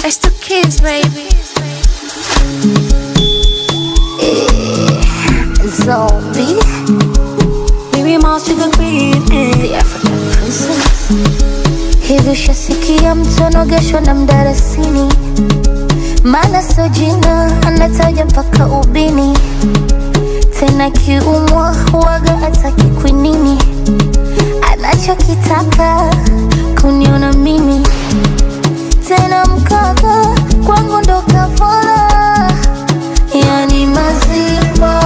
It's the kids, baby. Zombie, Baby, mouse to the queen. the African princess. Hivi ushasikia mtu anogeshwa na mdarasini? Maana sio jina, anataja mpaka ubini. Tena kiumwa huwaga hataki kwinini, anachokitaka kuniona mimi. Tena mkaka kwangu ndo kafara, yani mazima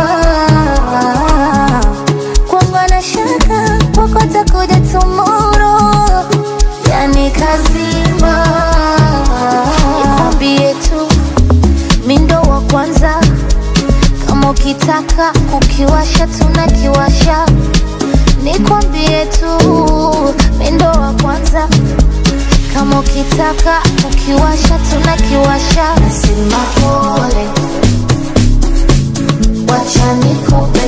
kwangu anashaka popote kuja tomorrow, yani kazima. Nikwambie tu mi ndo wa kwanza, kama ukitaka kukiwasha tunakiwasha. Nikwambie tu mi ndo wa kwanza, kama ukitaka kukiwasha tunakiwasha. Nasema pole, wacha nikupe